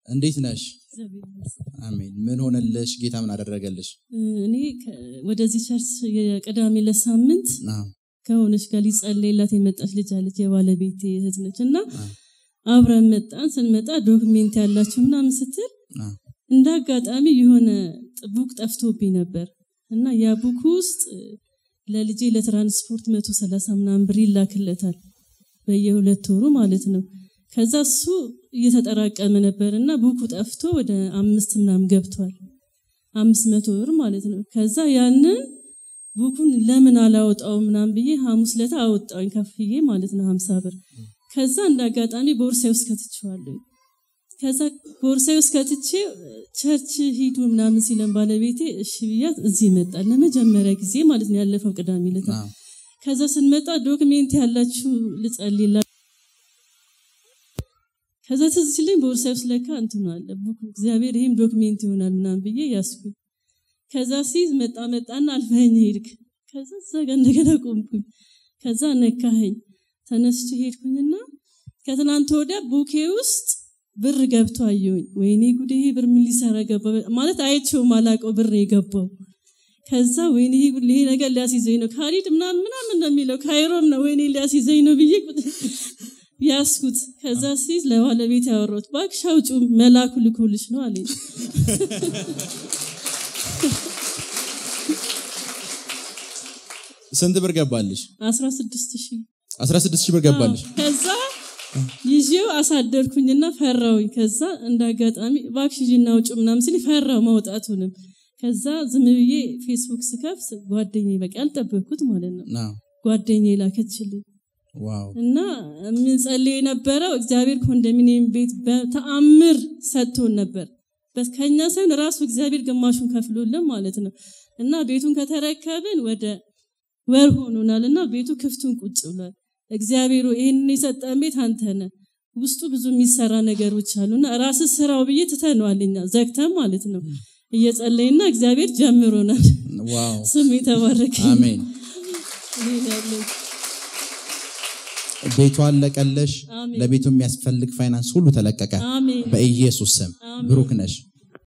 እንዴት ነሽ? አሜን። ምን ሆነልሽ? ጌታ ምን አደረገልሽ? እኔ ከ- ወደዚህ ቸርች የቅዳሜ ለሳምንት አዎ፣ ከሆነች ጋር ሊጸለይላት የመጣች ልጅ አለች፣ የባለቤቴ እህት ነች እና አዎ፣ አብረን መጣን። ስንመጣ ዶክሜንት ያላችሁ ምናምን ስትል አዎ። እንደ አጋጣሚ የሆነ ቡክ ጠፍቶብኝ ነበር እና ያ ቡክ ውስጥ ለልጄ ለትራንስፖርት መቶ ሰላሳ ምናምን ብር ይላክለታል በየሁለት ወሩ ማለት ነው። ከዛ እሱ እየተጠራቀመ ነበር እና ቡኩ ጠፍቶ ወደ አምስት ምናምን ገብቷል። አምስት መቶ ብር ማለት ነው። ከዛ ያንን ቡኩን ለምን አላወጣው ምናምን ብዬ ሐሙስ ለታ አወጣውኝ ከፍዬ ማለት ነው ሀምሳ ብር። ከዛ እንደ አጋጣሚ ቦርሳዬ ውስጥ ከትቼዋለሁ። ከዛ ቦርሳዬ ውስጥ ከትቼ ቸርች ሂዱ ምናምን ሲለን ባለቤቴ እሺ ብያት እዚህ ይመጣል ለመጀመሪያ ጊዜ ማለት ነው ያለፈው ቅዳሜ ዕለት። አዎ። ከዛ ስንመጣ ዶክሜንት ያላችሁ ልጸልይላ ከዛ ትዝ ሲለኝ ቦርሳዬ ውስጥ ለካ እንትኑ አለ ቡኩ እግዚአብሔር ይህም ዶክሜንት ይሆናል ምናምን ብዬ ያስኩኝ። ከዛ ሲይዝ መጣ መጣና አልፈኸኝ ሄድክ። ከዛ እዛ ጋ እንደገና ቆምኩኝ። ከዛ ነካኸኝ። ተነስቼ ሄድኩኝና ከትናንት ወዲያ ቡኬ ውስጥ ብር ገብቶ አየሁኝ። ወይኔ ጉዴ ይሄ ብር ምን ሊሰራ ገባ ማለት አይቼው ማላቀው ብር ነው የገባው። ከዛ ወይኔ ይሄ ጉድ- ይሄ ነገር ሊያስይዘኝ ነው ካሊድ ምናምን ምናምን ነው የሚለው ካይሮም ነው ወይኔ ሊያስይዘኝ ነው ብዬ ቁጥ- ያስኩት። ከዛ ሲይዝ ለባለቤት ያወራሁት እባክሽ አውጪው መላኩ ልኮልሽ ነው አለኝ። ስንት ብር ገባልሽ? 16 ሺህ 16 ሺህ ብር ገባልሽ። ከዛ ይዤው አሳደርኩኝና ፈራውኝ። ከዛ እንደ አጋጣሚ እባክሽ ሂጂና አውጪው ምናምን ሲል ፈራው ማውጣቱንም። ከዛ ዝም ብዬ ፌስቡክ ስከፍት ጓደኛዬ በቃ ያልጠበቅኩት ማለት ነው አዎ። ጓደኛዬ ላከችልኝ ዋው እና የምንጸልይ የነበረው እግዚአብሔር ኮንዶሚኒየም ቤት በተአምር ሰጥቶን ነበር። በስ- ከኛ ሳይሆን ራሱ እግዚአብሔር ግማሹን ከፍሎልን ማለት ነው። እና ቤቱን ከተረከብን ወደ ወር ሆኖናል እና ቤቱ ክፍቱን ቁጭ ብሏል። እግዚአብሔር ሆይ ይህንን የሰጠን ቤት አንተ ነህ። ውስጡ ብዙ የሚሰራ ነገሮች አሉና ራስ ስራው ብዬ ትተነዋል እኛ ዘግተን ማለት ነው። እየጸለይና እግዚአብሔር ጀምሮናል። ዋው። ስም የተባረከ ይሁን። አሜን። ይሄ ነው ያለኝ። ቤቱ አለቀለሽ። አሜን። ለቤቱ የሚያስፈልግ ፋይናንስ ሁሉ ተለቀቀ አሜን በኢየሱስ ስም። አሜን። ብሩክ ነሽ።